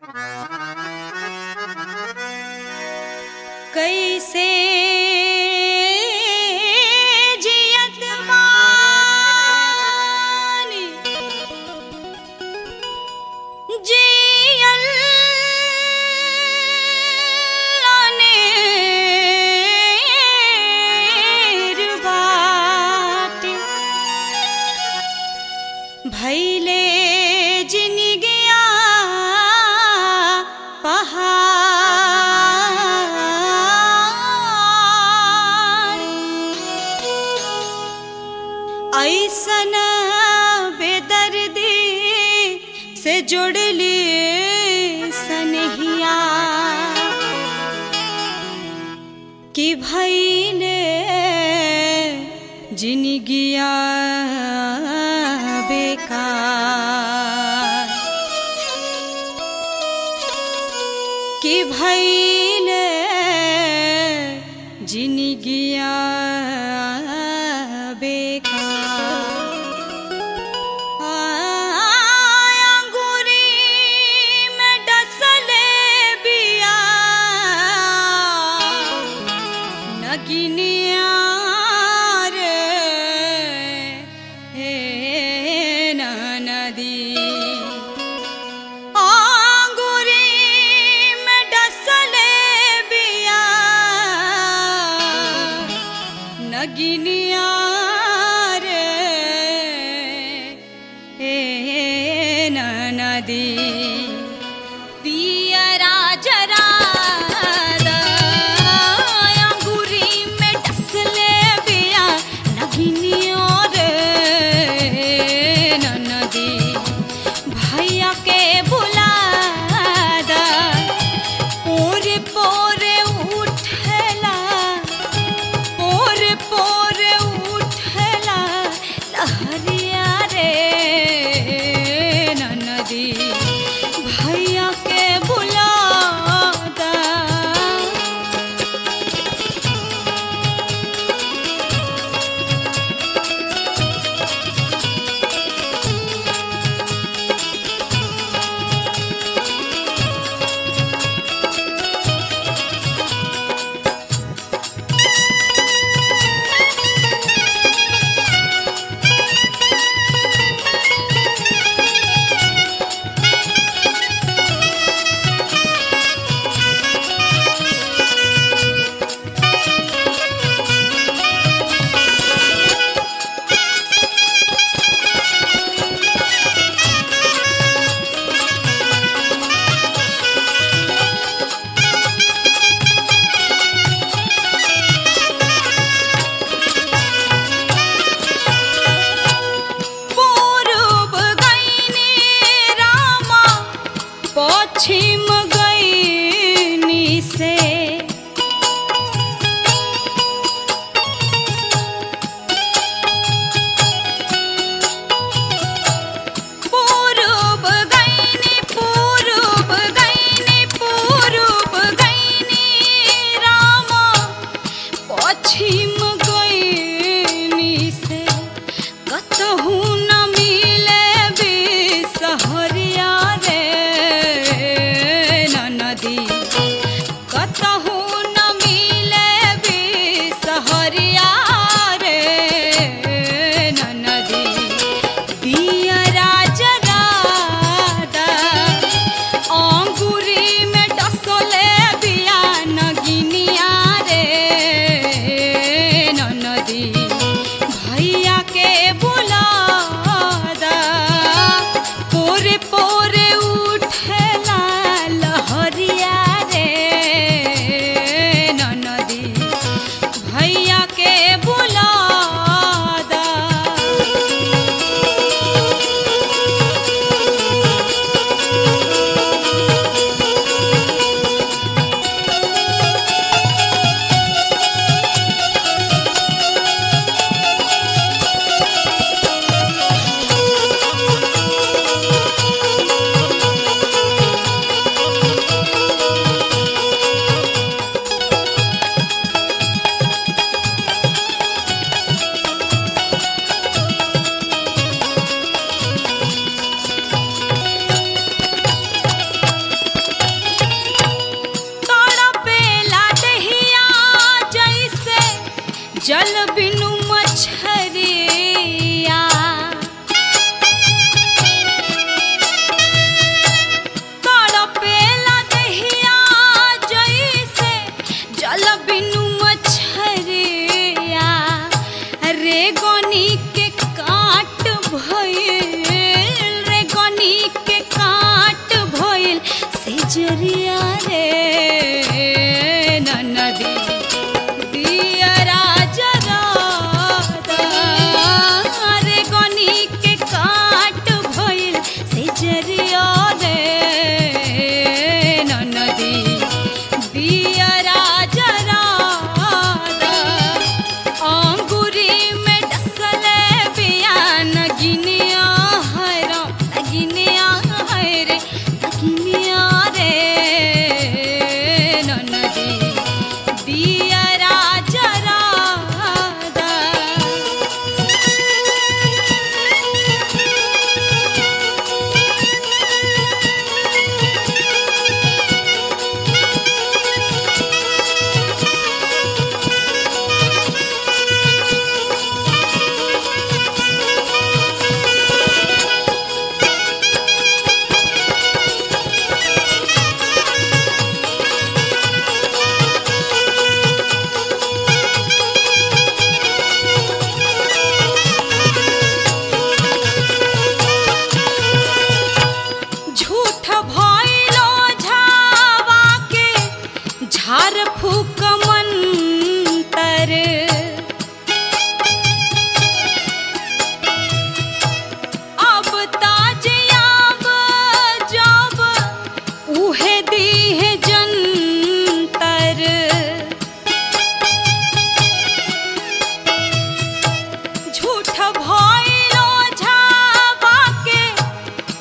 कैसे जियत बानी जियल अनेर बाटे भैले जिनगिया पहाड़ ऐसन बेदर्दी से जुड़ली सनहिया कि भैले जिनगिया बेकार कि भैले जिनगिया बेकार अंगूरी में डसले बिया नगिनिया रे हे नदी आंगुरी में डसले बिया नगिनिया रे ए नदी दियरा जरा अंगूरी में डसले बिया नगिनिया रे नदी भैया के बुला दा पोरे पोरे उठला पोरे पोरे उठला लहरिया रे नदी भैया के बुला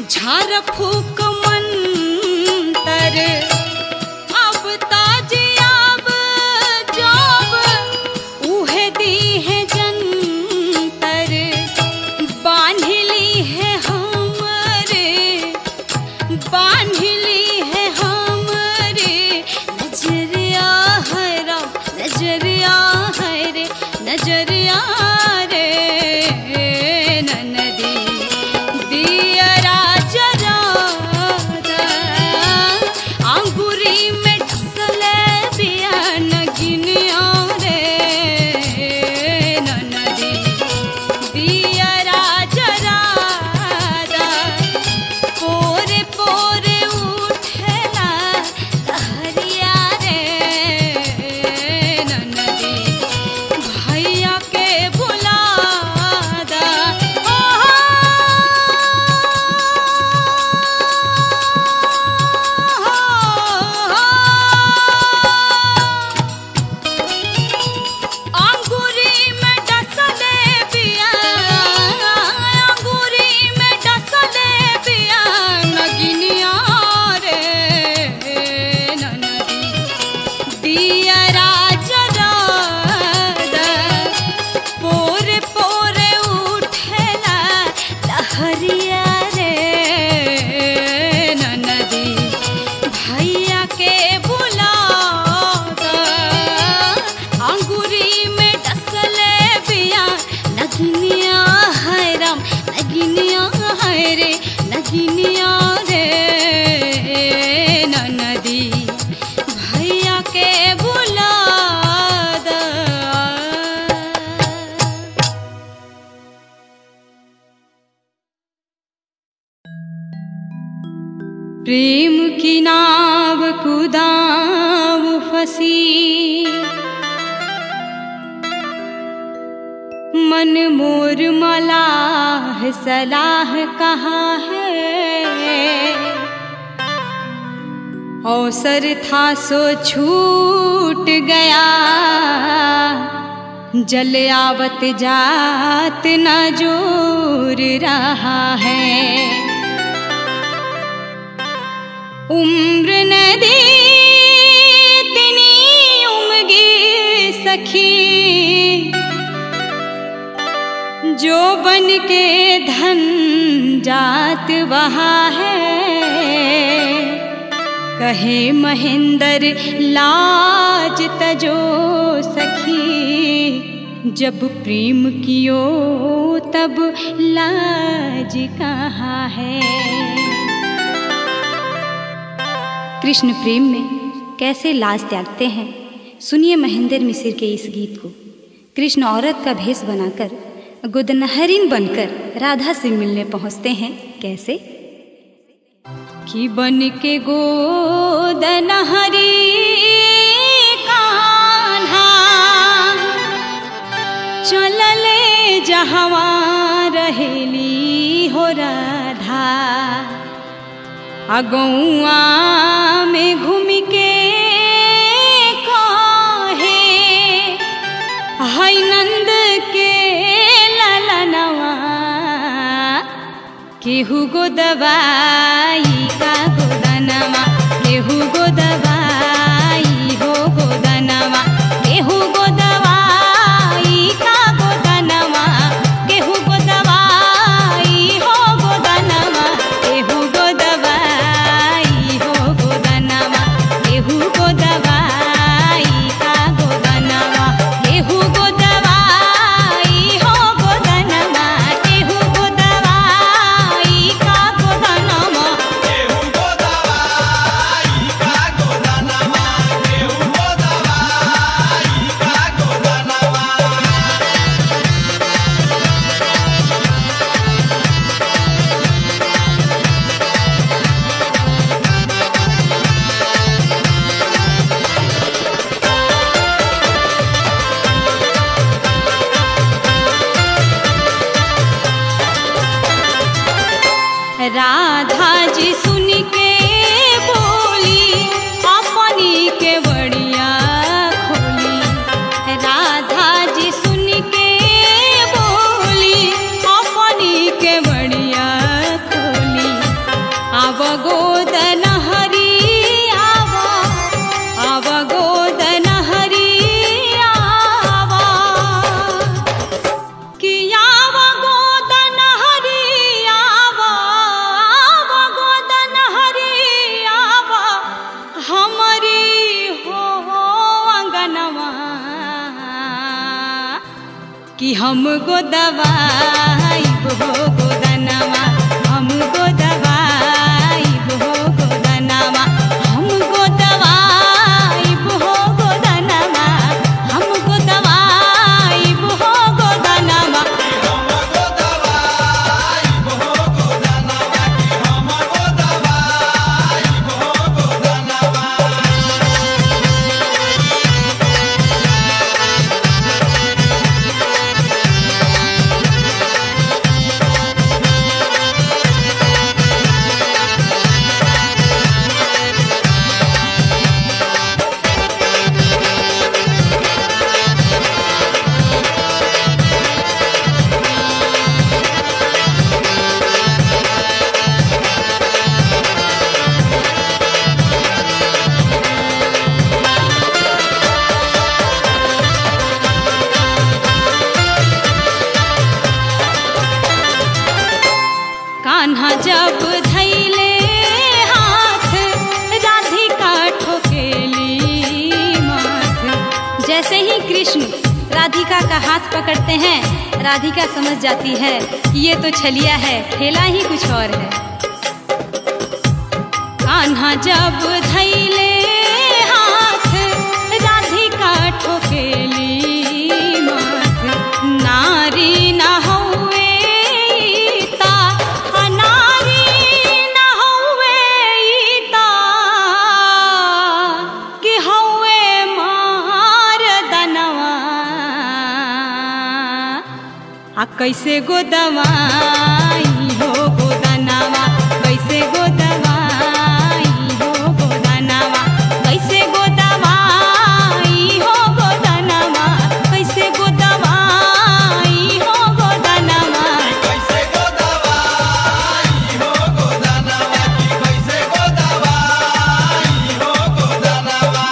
झार फूक मंतर अब ताजियाब जब उहे दी है जंतर बांधली है हमरे बांधली है हमरे नजरिया है राम नजरिया है रे नजरिया रे ननदी दियरा जरा अंगूरी में डसले बिया नगिनिया रे ननदी दियरा जरा पोरे पोरे उठेला लहरिया रे ननदी भैया के बुला दा अंगूरी में डसले पिया अंगूरी में डसले पिया नगिनिया रे ननदी दिया राजरा पोरे पोरे उठेला लहरिया रे ननदी भैया के बुला अंगूरी में डसले बिया नगिनिया है राम नगिनिया है रे नगिनिया रे ननदी भैया के बुला दा प्रेम की नाव कुदाव फसी मन मोर मलाह सलाह कहाँ है अवसर था सो छूट गया जल आवत जात न जोर रहा है उम्र नदी तिनी उमगी सखी जो बन के धन जात वहा है कहे महेंद्र लाज तजो सखी जब प्रेम कियो तब लाज कहाँ है कृष्ण प्रेम में कैसे लाज त्यागते हैं सुनिए महेंद्र मिसिर के इस गीत को कृष्ण औरत का भेष बनाकर गुदनहरिन बनकर राधा से मिलने पहुंचते हैं कैसे कि बन के गोदनहरी कान्हा चलले जहवा रहेली हो राधा अगौआ में घूम के कहे हई नंद के ललनवा केहू गो दवाई का गोदनवा केहू गो दवाई हो गोदनवा केहू गो दवाई का गोदनवा केहू गो दवाई हो गोदनवा केहू गो दवाई हो गोदनवा केहू गो दवाई का गोदनवा केहू गो दवाई हो गोदनवा केहू गो दवाई का गोदनवा आव गोदन हरी आवा आव गोदन हरी आवा कि आव गोदन हरी आवा आव गोदन हरी आवा हमरी हो अंगनवा कि हम गो दवाई हो गोदनवा हम गो दवाई हो गोदनवा हम गो दवाई हो गोदनवा हम गो दवाई हो गोदनवा कान्हा जब धैले हाथ राधिका ठोकेली माथ जैसे ही कृष्ण राधिका का हाथ पकड़ते हैं राधिका समझ जाती है ये तो छलिया है खेला ही कुछ और है कान्हा जब धैले हाथ राधिका ठोकेली माथ नारी न हौवे ईता आ नारी न हौवे ईता कि हौवे मार दनवा आ कैसे गो दवाई हो गोदनावा कैसे गो दवाई हो गोदनावा कैसे गो दवाई हो गोदनावा कैसे गो दवाई हो गोदनावा कैसे गो दवाई हो गोदानवा की कैसे गो दवाई हो गोदानवा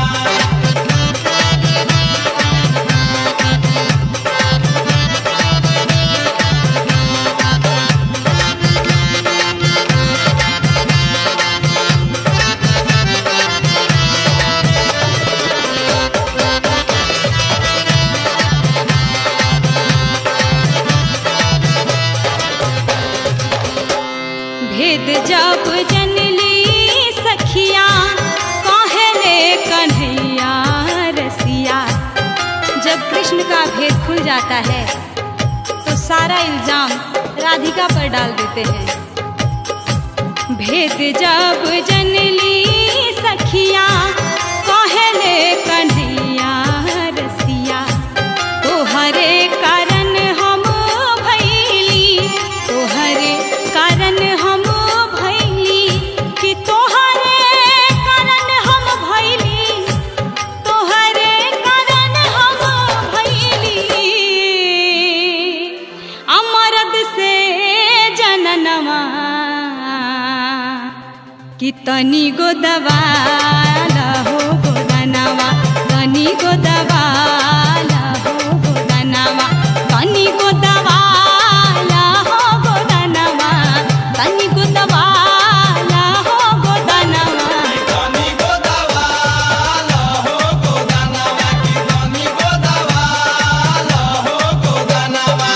भेद जब जनली सखिया कहले कन्हैया रसिया जब कृष्ण का भेद खुल जाता है तो सारा इल्जाम राधिका पर डाल देते हैं भेद जब जनली सखिया कहले कन्हैया रसिया तोहरे कारण हम भैली तोहरे कारण हम भैली कि तोहरे कारण हम भैली तोहरे कारण हम भैली अमरद से जननवा कि तनी गो दवाला हो गोदनवा तनी गो दवाला हो गोदनवा तनी गो दवाला हो गोदनवा तनी गो दवाला हो गोदनवा धनी गो दवाला हो गोदानवा की धनी गो दवाला हो गोदानवा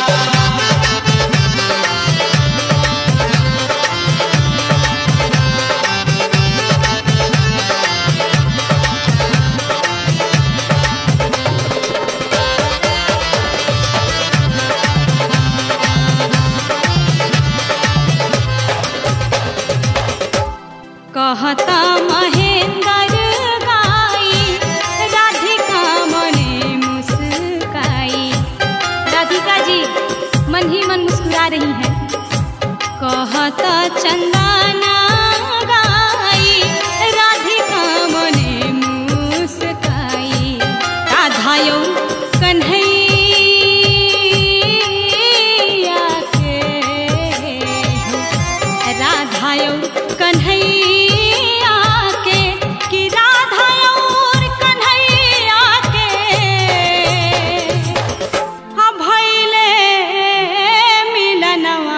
कहता महेंद्र गाई राधिका मने मुस्काई राधिका जी मन ही मन मुस्कुरा रही हैं कहता चंदना गाई राधिका मने मुस्काई राधा यौ कन्हैया के राधा और कन्हैया के कि राधा और कन्हैया के हा भैले मिलनवा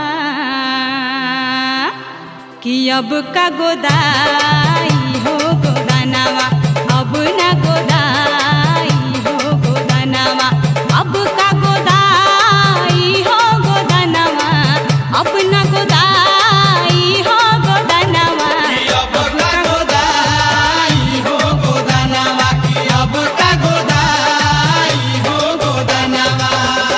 कि अब का गोदाई हो गोदानवा अब ना गोदाई हो गोदानवा अब का गोदाई हो गोदानवा अब ना गोदाई हो गोदानवा अब का गोदाई हो गोदानवा की अब का गोदाई हो गोदानवा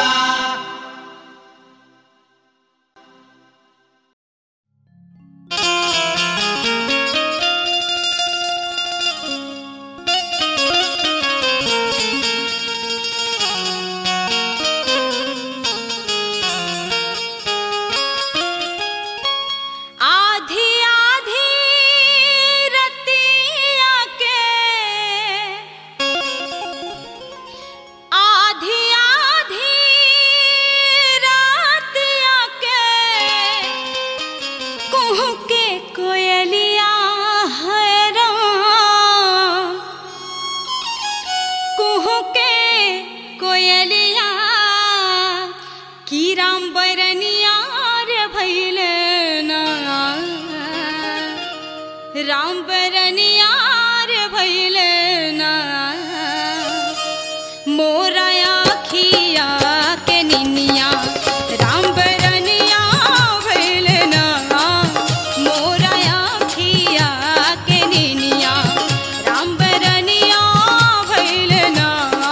आधी आधी रतिया के आधी आधी रतिया के कुहू के कोयलिया हैरान कुहू के कोयलिया की राम बैरनिया रे भैले ना राम बैरनिया रे भैले ना मोरा आखिया के निनिया राम बैरनिया भैले ना मोरा आखिया के निनिया राम बैरनिया भैले ना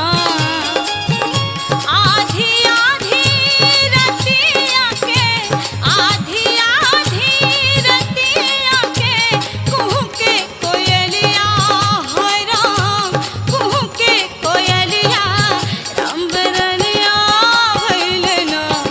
आधी आधी रतिया के आधी आधी रतिया के कुहू के कोयलिया हाय राम कुहू के कोयलिया राम बरनिया भइले ना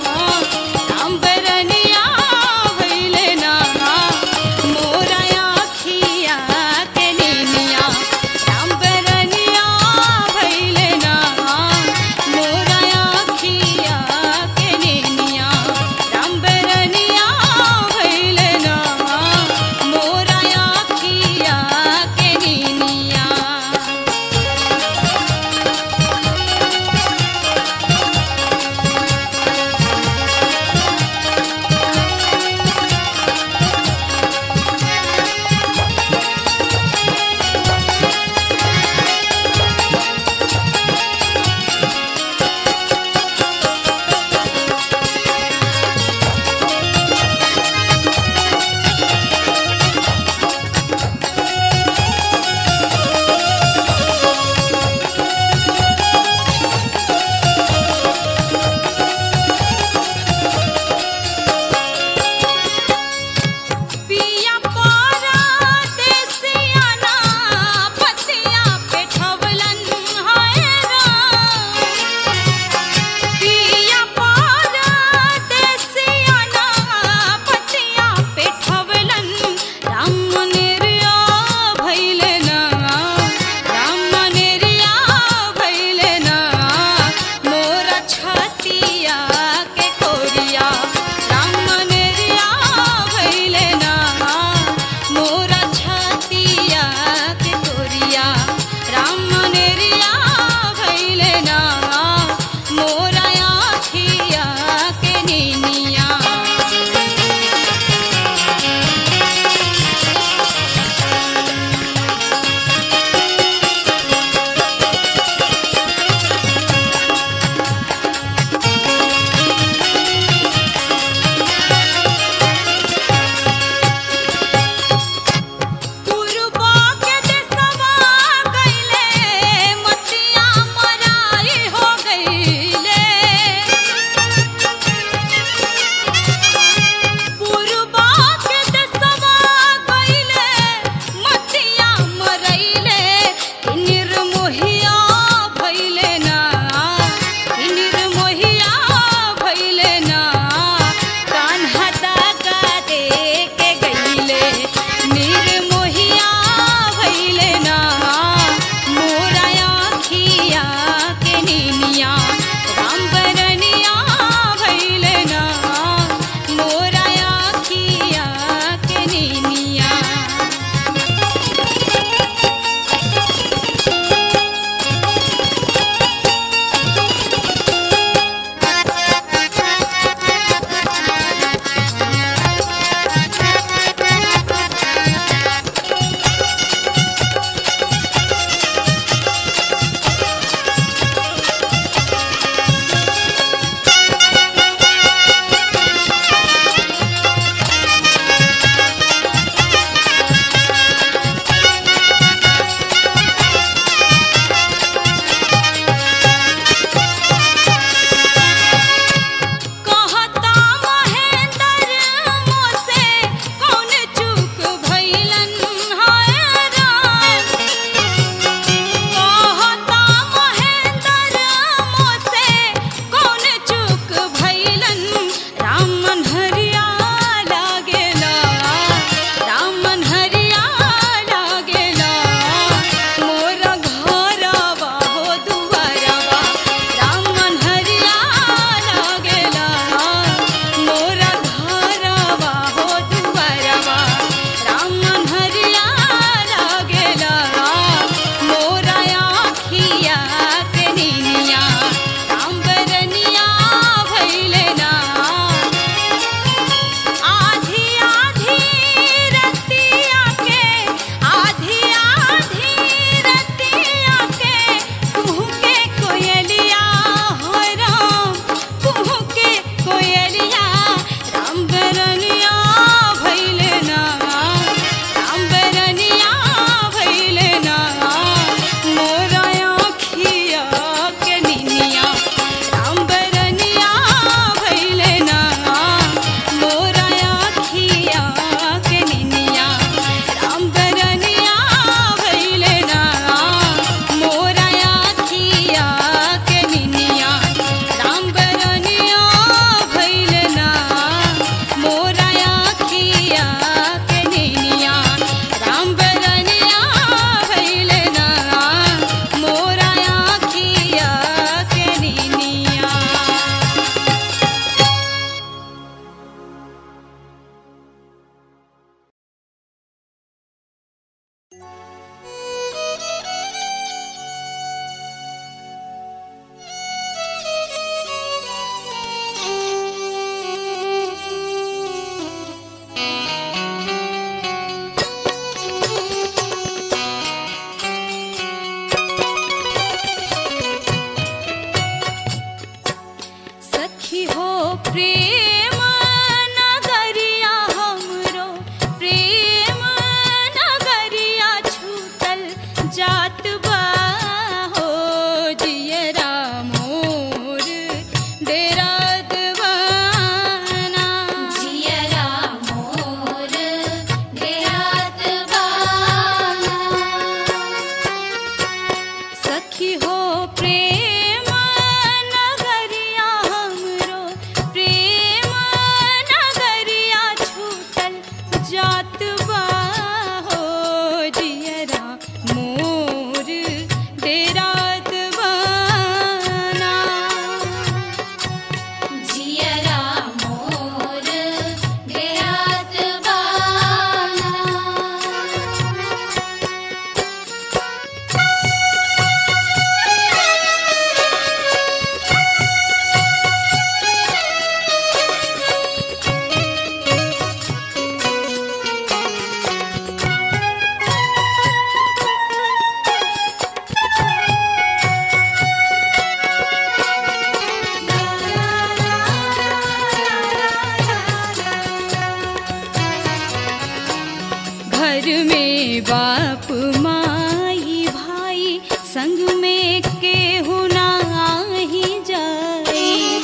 घर में बाप माई भाई संग में केहू नाही जाई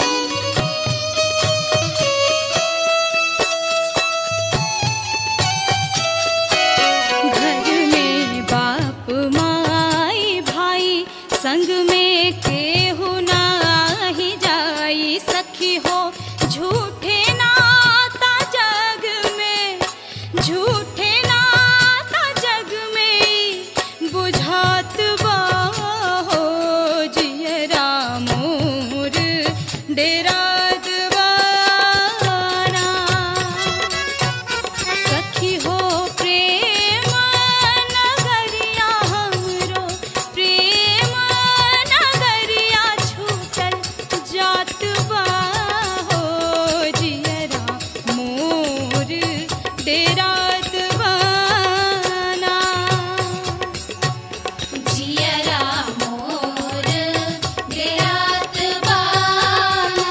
घर में बाप माई भाई संग में केहू नाही जाई सखी हो झूठे नाता जग में झूठे नाता जग में बुझात बा हो जियरा मोर डेरा दवाना सखी हो प्रेम नगरिया हमरो प्रेम नगरिया छूटल जात बा हो जियरा मोर डेरा दवाना जियरा मोर डेरात बाना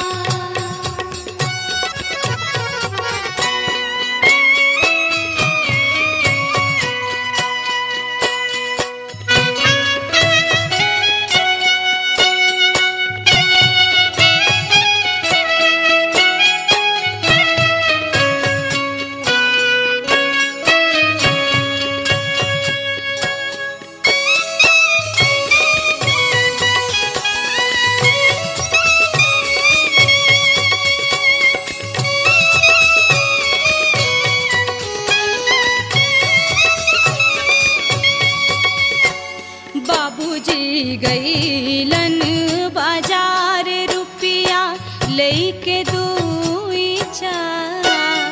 बाबूजी गईलन बाजार रुपिया लेके दुई चार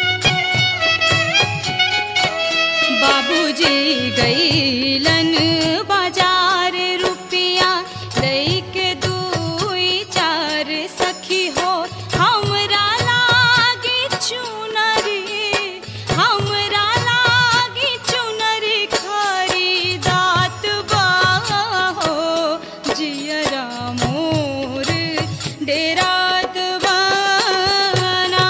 बाबूजी गईलन बाजार रुपिया लेके दुई चार सखी हो हमरा लागी चुनरी हमरा लागी चुनरी खरीदात बा हो जियरा मोर डेरात बाना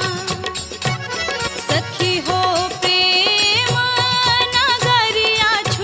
सखी हो प्रेम नगरिया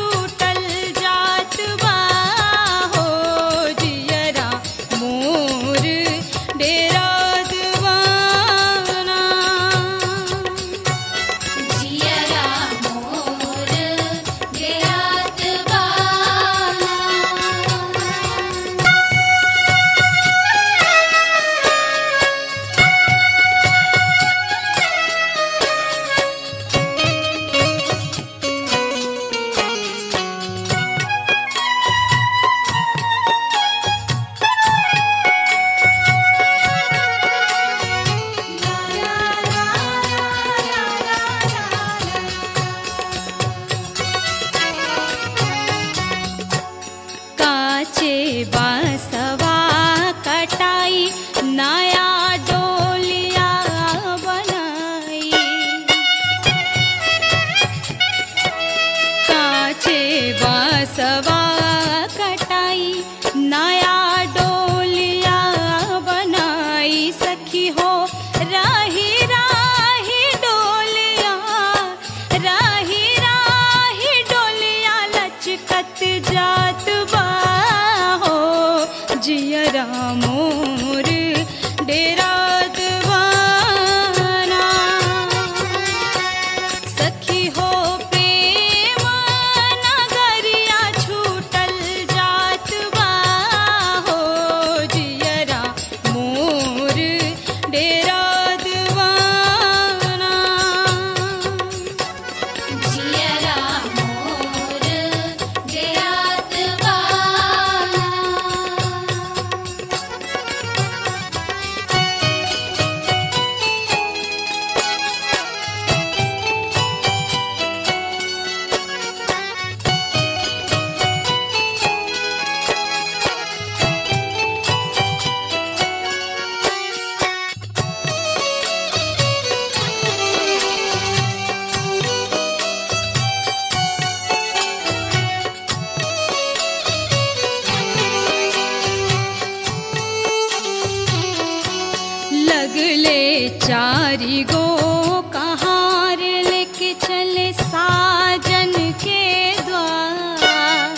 चले साजन के द्वार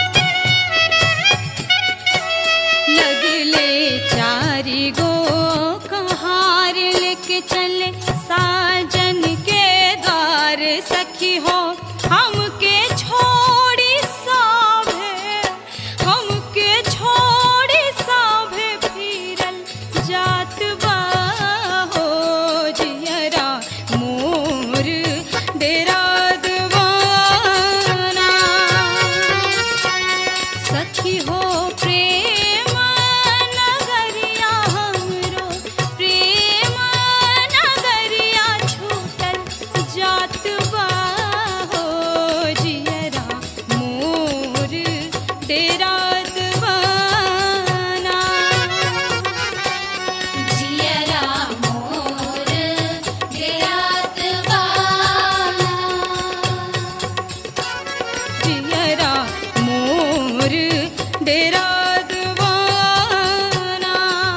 लगले चारी गो कहार लेके चले साजन के द्वार सखी हो हमके छोड़ी साभे हमके छोड़ी साभे फिरल जात बा हो जियरा मोर डेरा दवाना सखी हो प्रेम नगरिया हमरो प्रेम नगरिया छूटल जात बा हो जियरा मोर डेरा दवाना जियरा मोर गिरात बाना जियरा मोर डेरा दवाना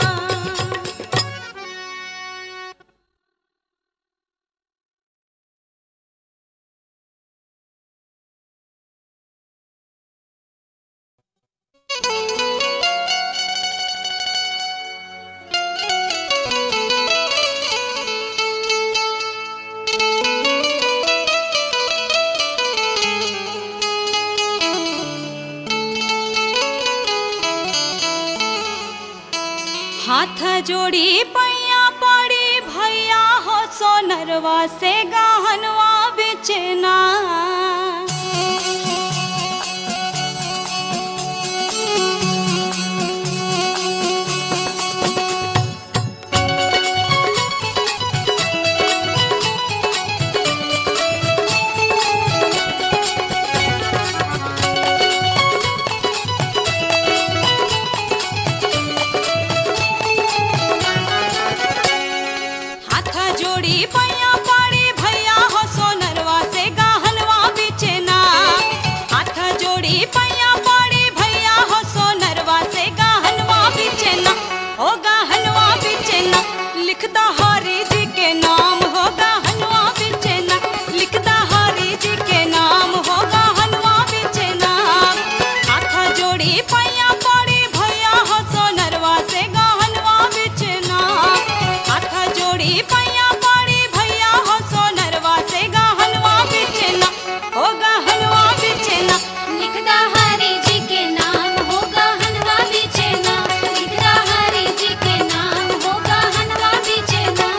हाथ जोड़ी पैया पड़ी भैया हो सोनरवा से गहनवा बेचना हाथ जोड़ी पैया पड़ी भैया हो सोनरवा से गहनवा बेचना हाथ जोड़ी पैया पड़ी भैया हो सोनरवा से गहनवा बेचना हो गहनवा बेचना लिखदा हरी जी के नाम हो गहनवा बेचना लिखदा हरी जी के नाम हो गहनवा बेचना हाथ जोड़ी पैया पड़ी भैया हो सोनरवा से गहनवा बेचना हाथ जोड़ी पैया पड़ी भैया हो सोनरवा से गहनवा बेचना हो गहनवा बेचना लिखदा हरि जी के नाम होगा हनवा बेचना लिखदा हरि जी के नाम होगा हनवा बेचना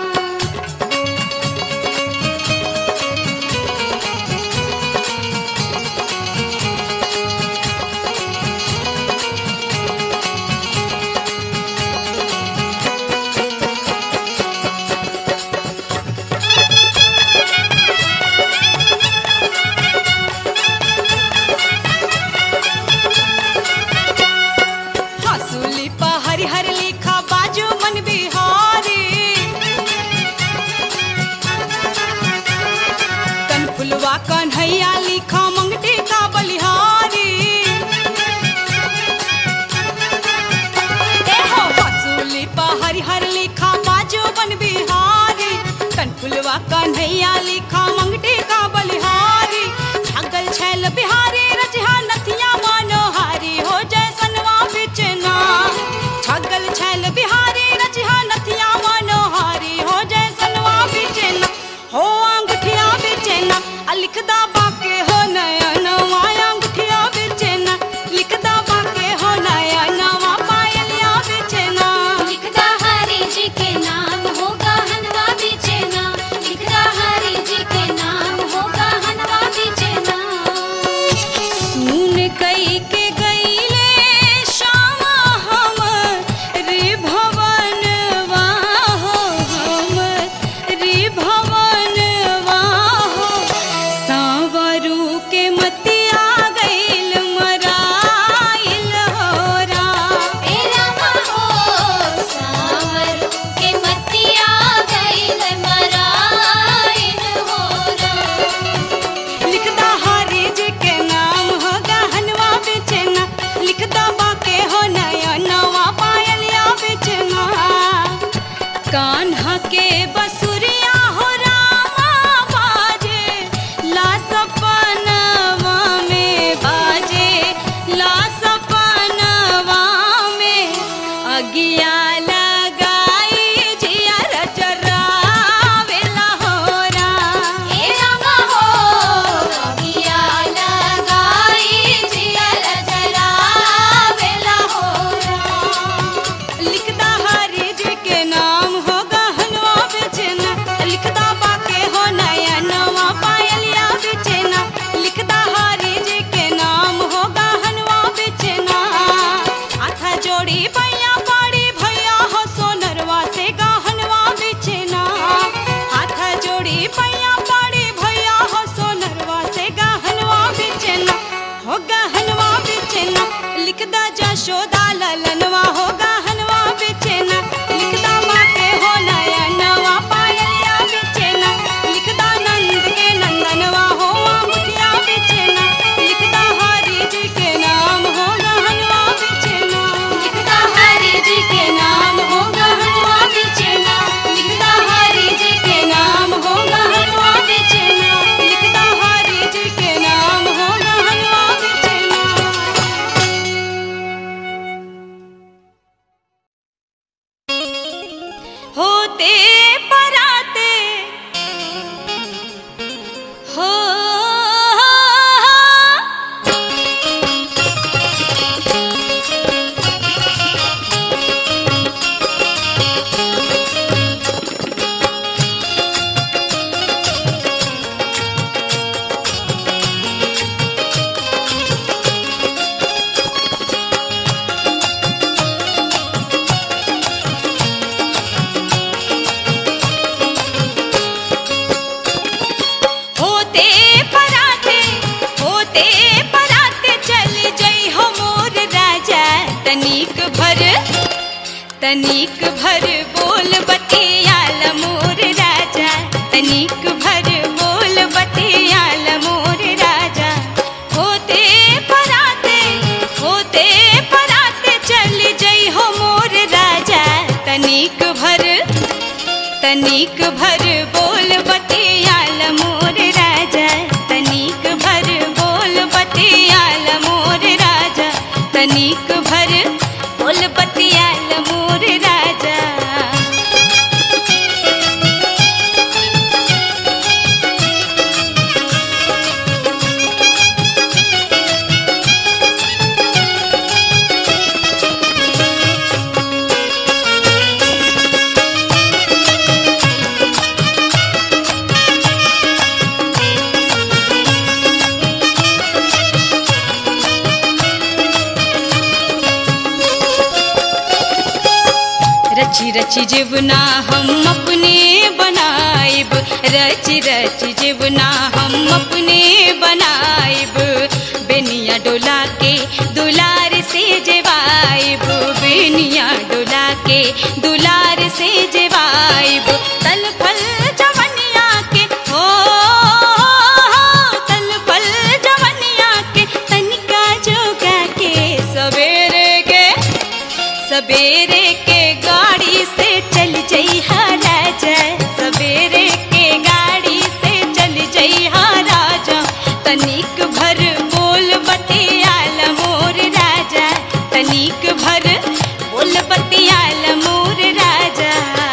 हसूली पा हरि हरि लिखा बाजू मन बिहारी कनफुलवा कन्हैया लिखा मंगटी का बलिहारी ए हो हसूली पा हरि हरि लिखा बाजू मन बिहारी कनफुलवा कन्हैया लिखा मंगटी का बलिहारी छगल छैल बिहारी रजहा नथिया मनोहारी हो जैसनवा बिचना छगल छैल बिहारी रजहा नथिया मनोहारी हो जैसनवा बिचना हो अंगठिया बिचना आ लिखदा बाके हो नया नवा अंगठिया बिचना लिखदा बाके हो नया नवा पायलिया बिचना लिखदा हरि जी के नाम होगा हनवा बेचना लिखदा हरि जी के नाम होगा हनवा बेचना सुन कई के गईले श्यामा हम रे भवन वाहो हम रे भवन वाहो हो होते पराते होते पराते चल जई हो मोर राजा तनिक भर तनिक भर बोल बतियाल मोर राजा तनिक भर बोल बतियाल मोर राजा होते पराते होते पराते चल जई हो मोर राजा तनिक भर तनिक भर बोल बतियाल मोर राजा तनिक भर बोल बतियाल मोर राजा तनिक भर बोल बतियाल मोर राजा रची रची जीवना हम अपने बनाइब रची रची जीवना हम अपने बनाइब बेनिया डोला के दुलार से जेवाइब बेनिया डोला के दुलार से जेवाइब तल फल जवनिया के हो तल फल जवनिया के तनिका जोगा के सवेरे के सवेरे के गाड़ी से चल जई राजा सवेरे के गाड़ी से चल जई राजा तनिक भर बोल बतियाल मोर राजा तनिक भर बोल बतियाल मोर राजा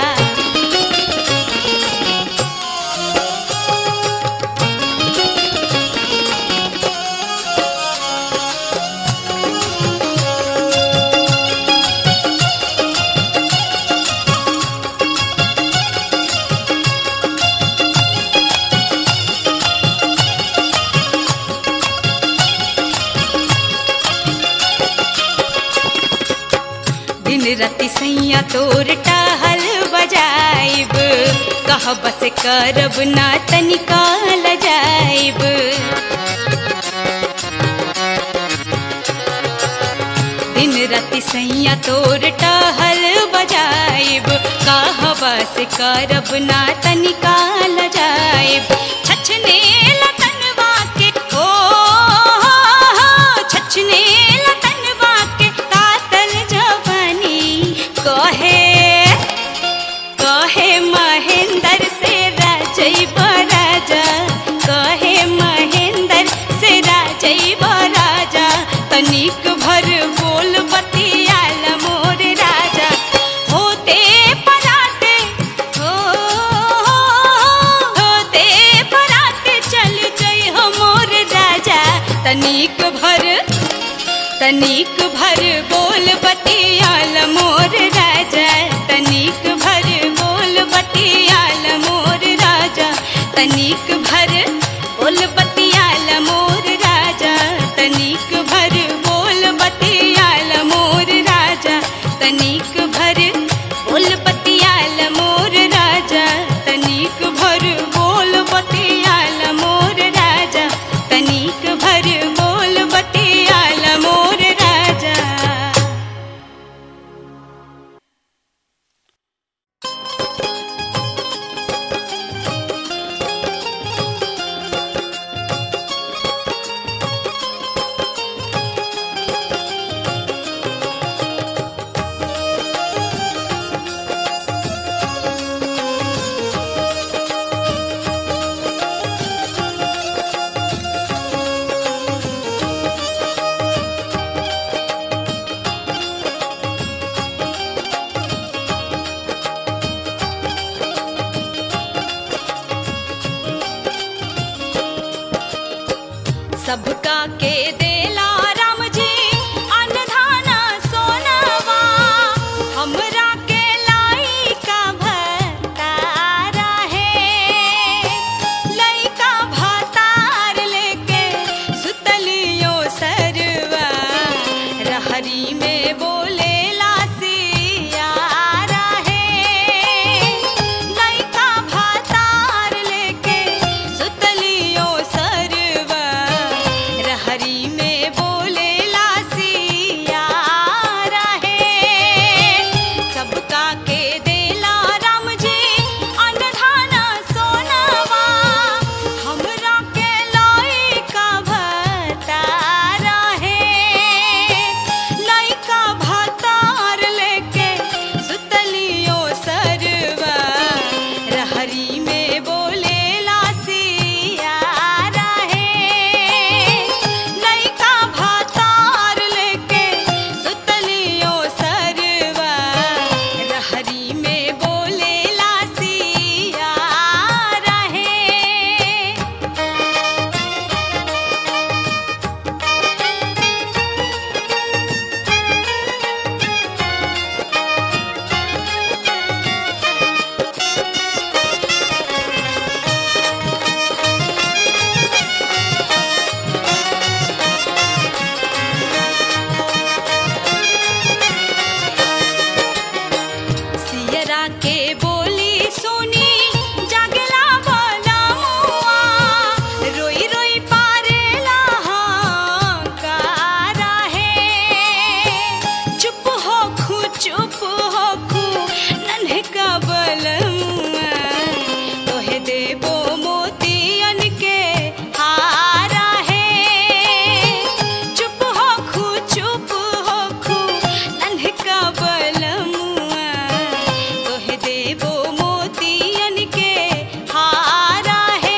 दिन राति सैया तोर टहल बजाइब कह बस करब ना तनिका लजाइब दिन राति सैया तोर टहल बजाइब कह बस करब ना तनिका लजाइब छछने लतनवा के ओ छछने लतनवा के कातल जवानी कहे कहे महेंद्र से राजई राजा कहे महेंद्र से राजई राजा तनिक भर बोल बतियाल मोर राजा होते पराते हो होते पराते चल जई हो मोर राजा तनिक भर तनिक भर बोल बतियाल मोर राजा तनिक भर बोल बतियाल मोर राजा तनिक भर बोल बतियाल मोर राजा तनिक भर बोल बतियाल मोर राजा तनिक भर बोल बतियाल मोर राजा तनिक भर बोल बतियाल मोर राजा तनिक भर बोल बतियाल मोर राजा सबका के देला राम जी अनधाना सोनवा हमरा के लाई का भतारा है लइका भतार लेके सुतलियो सरवा रहरी में बोले सियारा है लइका भतार लेके सुतलियो सरवा रहरी में बोले सियारा है सबका के देला राम जी अनधाना सोनवा हमरा के लइका भतारा है लइका भतार लेके सुतलियो सरवा रहरी में बोले सियारा है लइका भतार लेके सुतलियो सरवा रहरी में बोले सियारा है सियरा के बोली सुनी जागला बोला मुआ रोई रोई पारेला कारा है चुप हो खू चुप हो खू नन्हे का बलमुआ तोहे देबो मोतियन के हारा है चुप हो खू चुप हो खू नन्हे का बलमुआ तोहे देबो मोतियन के हारा है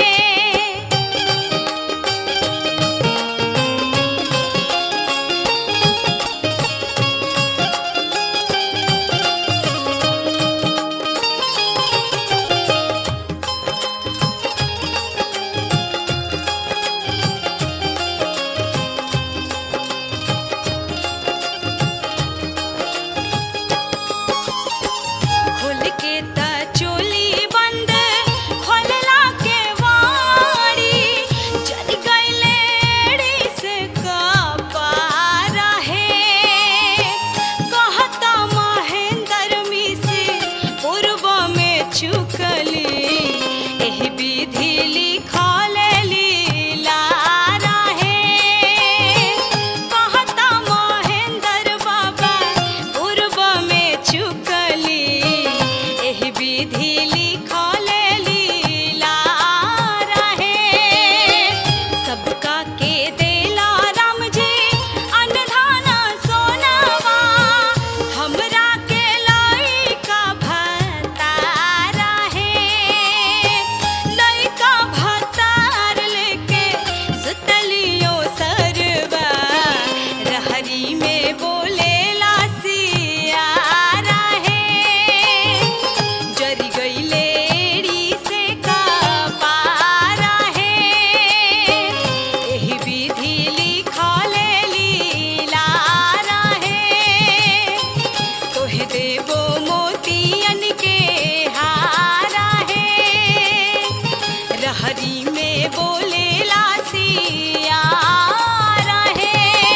खोल के त चोली बंद खोलला के वाड़ी चल गईले एड़ी से कपारा है कहता महेंद्र मिसी पूर्व में चुकली एही विधि लिखल लीलारा है कहता महेंद्र बाबा पूर्व में चुकली एही विधि लिखल लीलारा है सबका के देला राम जी अनधाना सोनवा हमरा के लइका भतारा है लइका भतार लेके सुतलियो सरवा रहरी में बोले सियारा है जरी गईले एड़ी से का पारा है एही विधि लिखल लीलारा है तोहे देबो मोतियन के हारा है रहरी में बोले सियारा है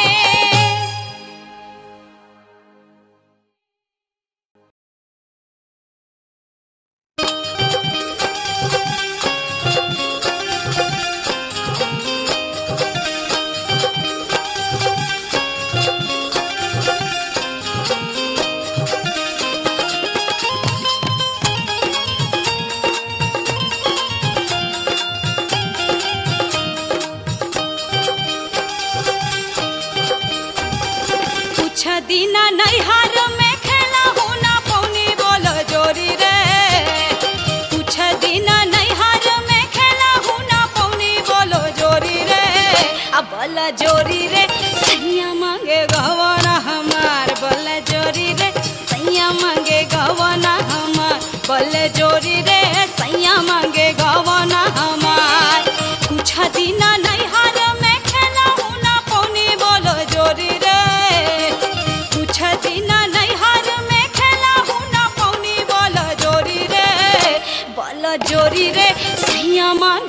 कुछ दिना नैहर में खेला हूँ ना पौनी बोल जोरी रे कुछ दिना नैहर में खेला हूँ ना पौनी बोलो जोरी रे अब बल जोरी रे सैया मांगे गवना हमार बल जोरी रे सैया मांगे गवना हमार बल जोरी रे सैया मांगे गवना हमार कुछ दिना नैहर में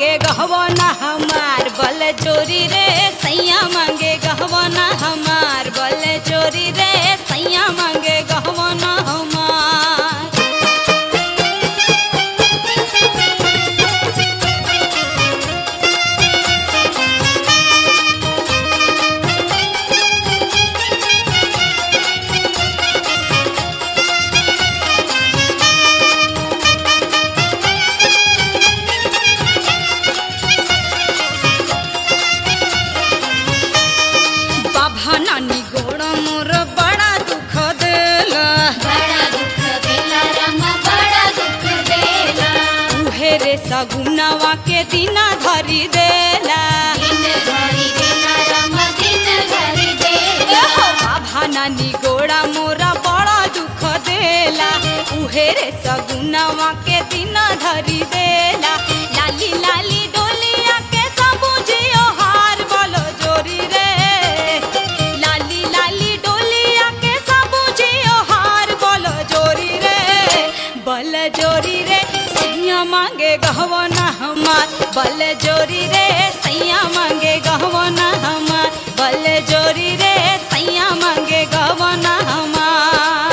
मांगे गहवाना हमार बल चोरी रे सैया मांगे गहवाना हमार बल चोरी रे सैया मांगे गहवाना हमार बाबा नानी गोड़ मोर बड़ा दुख देला बड़ा दुख देला रामा बड़ा दुख देला उहे रे सगुनवा के दिना धरी देला दिन भरी देला रामा दिन भरी देला एहो बाबा नानी गोड़ा मोरा बड़ा दुख देला उहे रे सगुनवा के दिना धरी देला लाली लाली डोलिया के सबुझियो हार बोलो जोरी रे लाली लाली डोलिया के सबुझियो हार बोलो जोरी रे बल जोरी रे सैया मांगे गहवना हमार बल जोरी रे सैया मांगे गहवना हमार बल जोरी रे सैया मांगे गहवना हमार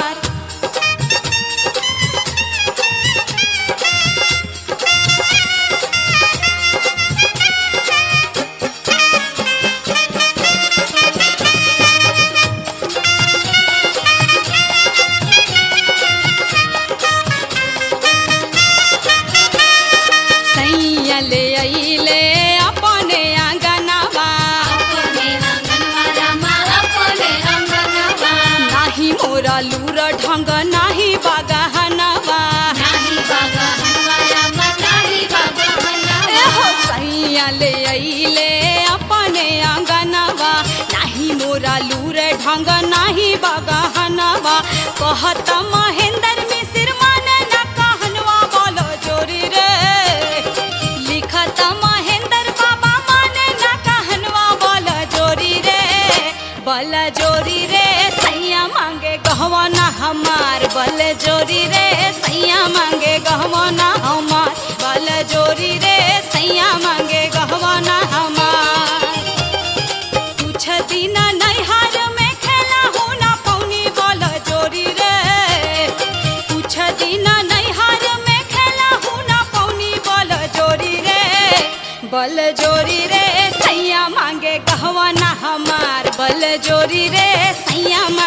सैया ले अइले अपने आंगनवा अपने आंगनवा रामा अपने आंगनवा नाही मोरा लूर ढंग नाही बागहनवा नाही बागा हनवा रामा नाही बागा हनवा एहो सैया ले अइले अपने आंगनवा नाही मोरा लूर ढंग नाही बागहनवा कहत महेंद्र मिसिर मन न कहनवा बोलो जोरी रे लिखत महेंद्र बाबा मन न कहनवा बोलो जोरी रे बल जोरी रे सैया मांगे गहवाना हमार बल जोरी रे सैया मांगे गहवाना हमार बल जोरी रे सैया मांगे गहवाना हमार कुछ दिन नैहर में खेला हो ना पौनी बल जोरी रे कुछ दिन नैहर में खेला हो ना पौनी बल जोरी रे बल जोरी रे सैया मांगे गहवाना हमार बल जोरी रे सैया